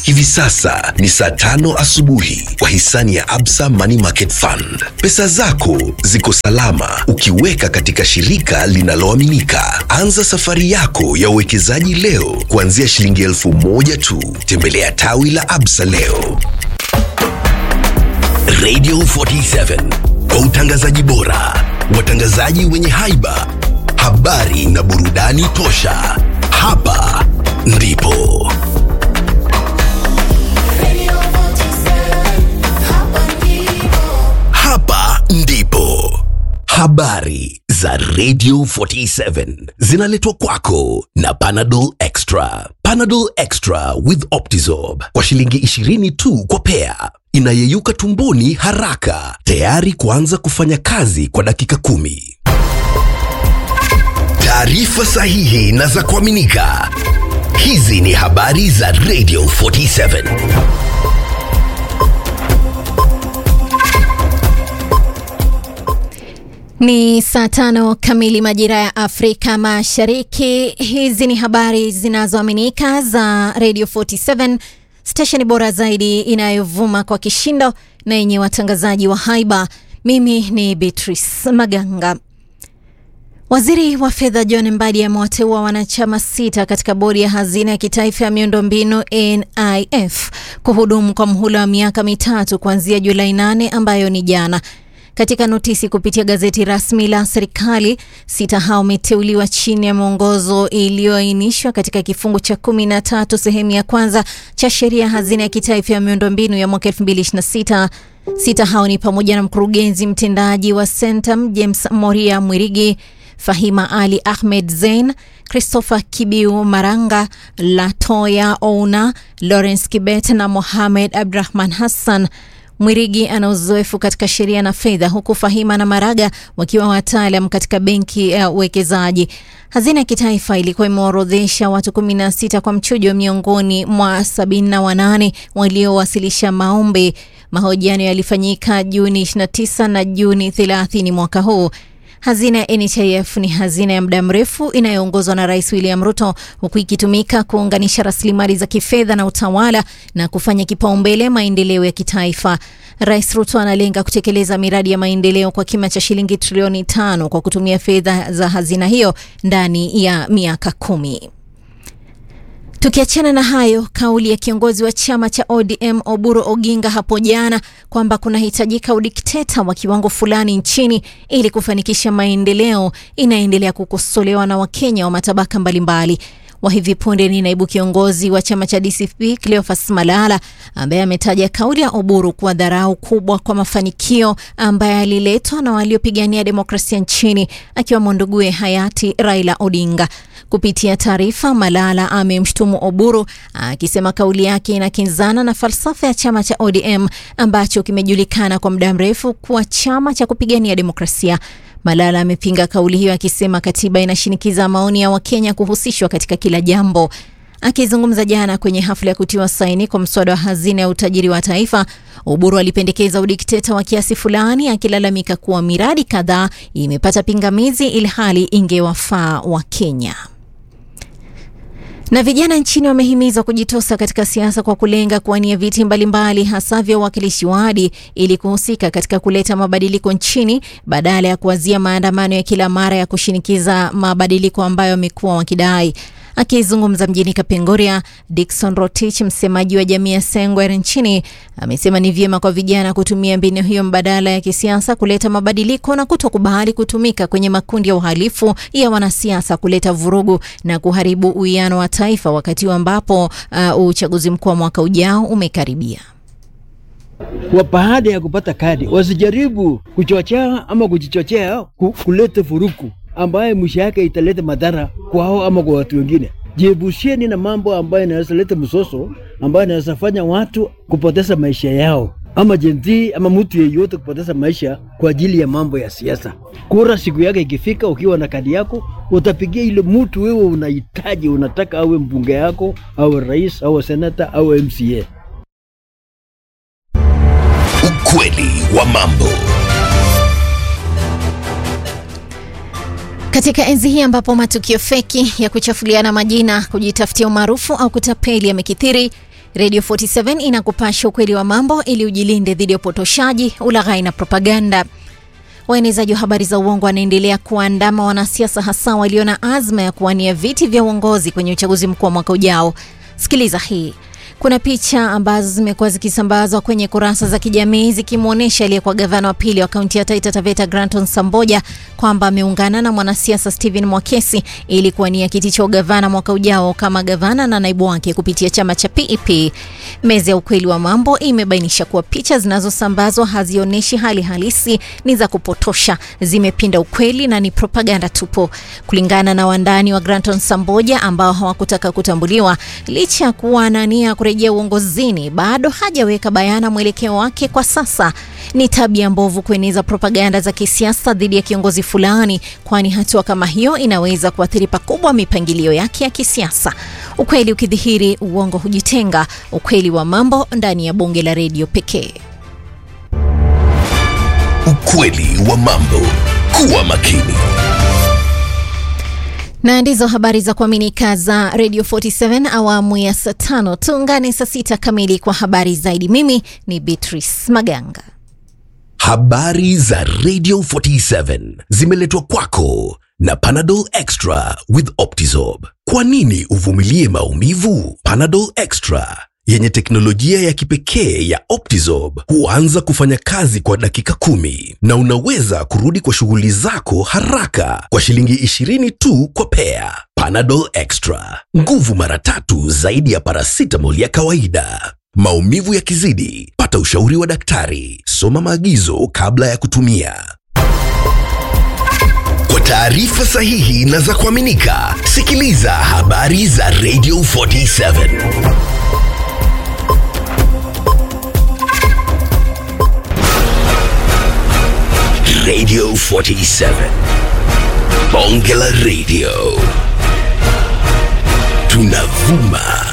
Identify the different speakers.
Speaker 1: Hivi sasa ni saa tano asubuhi kwa hisani ya Absa Money Market Fund. Pesa zako ziko salama ukiweka katika shirika linaloaminika. Anza safari yako ya uwekezaji leo kuanzia shilingi elfu moja tu. Tembelea tawi la Absa leo. Radio 47 kwa utangazaji bora, watangazaji wenye haiba, habari na burudani tosha. Hapa ndipo hapa ndipo habari za Radio 47 zinaletwa kwako na Panadol Extra. Panadol Extra with Optizorb kwa shilingi 20 tu kwa pea, inayeyuka tumboni haraka, tayari kuanza kufanya kazi kwa dakika kumi. Taarifa sahihi na za kuaminika. Hizi ni habari za Radio 47.
Speaker 2: Ni saa tano kamili majira ya Afrika Mashariki. Hizi ni habari zinazoaminika za Radio 47, stesheni bora zaidi inayovuma kwa kishindo na yenye watangazaji wa haiba. Mimi ni Beatrice Maganga. Waziri wa fedha John Mbadi amewateua wanachama sita katika bodi ya hazina ya kitaifa ya miundombinu NIF kuhudumu kwa mhula wa miaka mitatu kuanzia Julai 8 ambayo ni jana. Katika notisi kupitia gazeti rasmi la serikali, sita hao wameteuliwa chini ya mwongozo iliyoainishwa katika kifungu cha kumi na tatu sehemu ya kwanza cha sheria ya hazina ya kitaifa ya miundombinu ya mwaka 2026. Sita hao ni pamoja na mkurugenzi mtendaji wa Centum James Moria Mwirigi, Fahima Ali Ahmed Zein, Christopher Kibiu Maranga, Latoya Ouna, Lawrence Kibet na Mohamed Abdrahman Hassan. Mwirigi ana uzoefu katika sheria na fedha huku Fahima na Maraga wakiwa wataalam katika benki ya uwekezaji. Hazina ya kitaifa ilikuwa imeorodhesha watu 16 kwa mchujo miongoni mwa 78 waliowasilisha maombi. Mahojiano yalifanyika Juni 29 na Juni 30 mwaka huu. Hazina ya NHIF ni hazina ya muda mrefu inayoongozwa na Rais William Ruto, huku ikitumika kuunganisha rasilimali za kifedha na utawala na kufanya kipaumbele maendeleo ya kitaifa. Rais Ruto analenga kutekeleza miradi ya maendeleo kwa kima cha shilingi trilioni tano kwa kutumia fedha za hazina hiyo ndani ya miaka kumi. Tukiachana na hayo, kauli ya kiongozi wa chama cha ODM Oburu Oginga hapo jana kwamba kunahitajika udikteta wa kiwango fulani nchini ili kufanikisha maendeleo inaendelea kukosolewa na Wakenya wa matabaka mbalimbali. Wa hivi punde ni naibu kiongozi wa chama cha DCP Cleophas Malala ambaye ametaja kauli ya Oburu kuwa dharau kubwa kwa mafanikio ambaye aliletwa na waliopigania demokrasia nchini akiwemo nduguye hayati Raila Odinga. Kupitia taarifa, Malala amemshutumu Oburu akisema kauli yake inakinzana na falsafa ya chama cha ODM ambacho kimejulikana kwa muda mrefu kuwa chama cha kupigania demokrasia. Malala amepinga kauli hiyo akisema katiba inashinikiza maoni ya Wakenya kuhusishwa katika kila jambo. Akizungumza jana kwenye hafla ya kutiwa saini kwa mswada wa hazina ya utajiri wa taifa, Oburu alipendekeza udikteta wa kiasi fulani, akilalamika kuwa miradi kadhaa imepata pingamizi ilhali ingewafaa Wakenya. Na vijana nchini wamehimizwa kujitosa katika siasa kwa kulenga kuwania viti mbalimbali hasa vya uwakilishi wadi ili kuhusika katika kuleta mabadiliko nchini badala ya kuwazia maandamano ya kila mara ya kushinikiza mabadiliko ambayo wamekuwa wakidai. Akizungumza mjini Kapengoria, Dickson Rotich, msemaji wa jamii ya Sengwer nchini, amesema ni vyema kwa vijana kutumia mbinu hiyo mbadala ya kisiasa kuleta mabadiliko na kutokubali kutumika kwenye makundi ya uhalifu ya wanasiasa kuleta vurugu na kuharibu uwiano wa taifa wakati ambapo uh, uchaguzi mkuu wa mwaka ujao umekaribia.
Speaker 3: Kwa baada ya kupata kadi wasijaribu kuchochea ama kujichochea ku, kuleta furuku ambaye mwisho yake italeta madhara kwao ama kwa watu wengine. Jiebusheni na mambo ambayo inaweza leta msoso, ambayo inaweza fanya watu kupoteza maisha yao, ama jenzi ama mtu yeyote kupoteza maisha kwa ajili ya mambo ya siasa. Kura siku yake ikifika, ukiwa na kadi yako, utapigia ile mtu wewe unahitaji, unataka awe mbunge yako, awe rais, awe senata, awe MCA.
Speaker 1: Ukweli wa mambo.
Speaker 2: Katika enzi hii ambapo matukio feki ya kuchafuliana majina, kujitafutia umaarufu au kutapeli yamekithiri, Radio 47 inakupasha ukweli wa mambo ili ujilinde dhidi ya upotoshaji, ulaghai na propaganda. Waenezaji wa habari za uongo wanaendelea kuandama wanasiasa hasa walio na azma ya kuwania viti vya uongozi kwenye uchaguzi mkuu wa mwaka ujao. Sikiliza hii. Kuna picha ambazo zimekuwa zikisambazwa kwenye kurasa za kijamii zikimwonyesha aliyekuwa gavana wa pili wa kaunti ya Taita Taveta Granton Samboja kwamba ameungana na mwanasiasa Stephen Mwakesi ili kuwania kiti cha ugavana mwaka ujao kama gavana na naibu wake kupitia chama cha PEP. Meza ya ukweli wa mambo imebainisha kuwa picha zinazosambazwa hazionyeshi hali halisi, ni za kupotosha, zimepinda ukweli na ni propaganda tupu. Kulingana na wandani wa Granton Samboja ambao hawakutaka kutambuliwa licha ya kuwa na nia kurejea uongozini, bado hajaweka bayana mwelekeo wake kwa sasa. Ni tabia mbovu kueneza propaganda za kisiasa dhidi ya kiongozi fulani, kwani hatua kama hiyo inaweza kuathiri pakubwa mipangilio yake ya kisiasa. Ukweli ukidhihiri, uongo hujitenga. Ukweli wa mambo ndani ya bunge la redio pekee.
Speaker 1: Ukweli wa mambo. Kuwa makini.
Speaker 2: na ndizo habari za kuaminika za Radio 47 awamu ya saa tano. Tuungane saa sita kamili kwa habari zaidi. Mimi ni Beatrice Maganga.
Speaker 1: Habari za Radio 47 zimeletwa kwako na Panadol Extra with Optizorb. Kwa nini uvumilie maumivu? Panadol Extra yenye teknolojia ya kipekee ya Optizorb huanza kufanya kazi kwa dakika kumi na unaweza kurudi kwa shughuli zako haraka kwa shilingi 20 tu kwa pea. Panadol Extra, nguvu mara tatu zaidi ya paracetamol ya kawaida. Maumivu yakizidi, pata ushauri wa daktari. Soma maagizo kabla ya kutumia. Kwa taarifa sahihi na za kuaminika, sikiliza habari za Radio 47. Radio 47. Bonge la Radio. Tunavuma